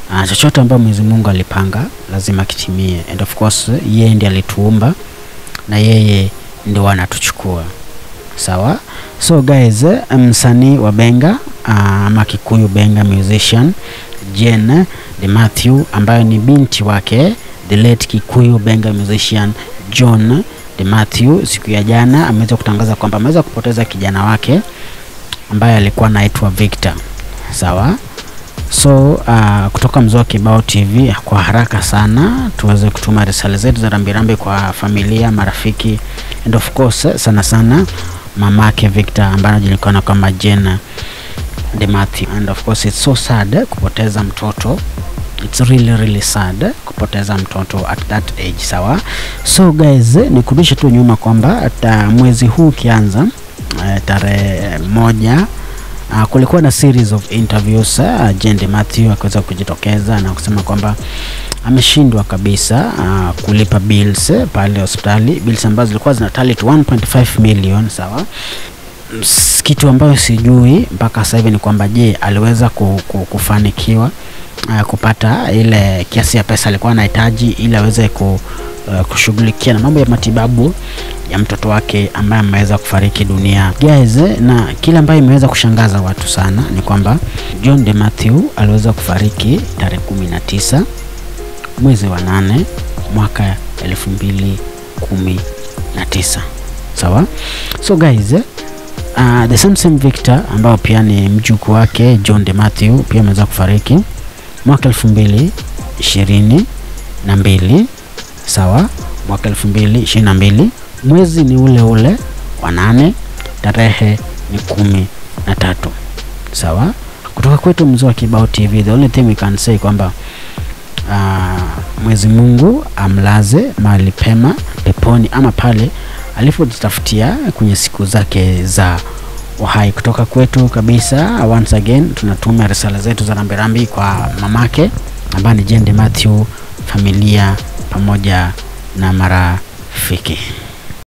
uh, chochote ambayo Mwenyezi Mungu alipanga lazima kitimie, and of course yeye ndiye alituumba na yeye ndio anatuchukua sawa. So guys, msanii wa Benga ama uh, Kikuyu Benga musician Jane de Matthew ambayo ni binti wake the late Kikuyu Benga musician John de Matthew, siku ya jana ameweza kutangaza kwamba ameweza kupoteza kijana wake ambaye alikuwa anaitwa Victor sawa. So uh, kutoka Mzee wa Kibao TV, kwa haraka sana tuweze kutuma risala zetu za rambirambi kwa familia, marafiki and of course sana sana mamake Victor ambaye anajulikana kama Jane de Matthew. And of course it's so sad kupoteza mtoto it's really really sad kupoteza mtoto at that age sawa. So guys, nikurudishe tu nyuma kwamba hata mwezi huu ukianza uh, tarehe moja Uh, kulikuwa na series of interviews uh, Jane Matthew akaweza kujitokeza na kusema kwamba ameshindwa kabisa uh, kulipa bills uh, pale hospitali, bills ambazo zilikuwa zina tally to 1.5 million sawa. Kitu ambayo sijui mpaka sasa hivi ni kwamba je, aliweza kufanikiwa uh, kupata ile kiasi ya pesa alikuwa anahitaji ili aweze ku, uh, kushughulikia na mambo ya matibabu ya mtoto wake ambaye ameweza kufariki dunia guys. Na kile ambayo imeweza kushangaza watu sana ni kwamba John de Matthew aliweza kufariki tarehe kumi na tisa mwezi wa nane mwaka elfu mbili kumi na tisa sawa. So guys uh, the same same Victor ambao pia ni mjukuu wake John de Matthew pia ameweza kufariki mwaka elfu mbili ishirini na mbili sawa, mwaka elfu mbili ishirini na mbili mwezi ni ule ule wa nane, tarehe ni kumi na tatu sawa. Kutoka kwetu Mzee wa Kibao TV, the only thing we can say kwamba uh, Mwenyezi Mungu amlaze mahali pema peponi ama pale alipojitafutia kwenye siku zake za uhai. Kutoka kwetu kabisa, once again tunatuma risala zetu za rambirambi kwa mamake ambaye ni Jane de Matthew, familia pamoja na marafiki.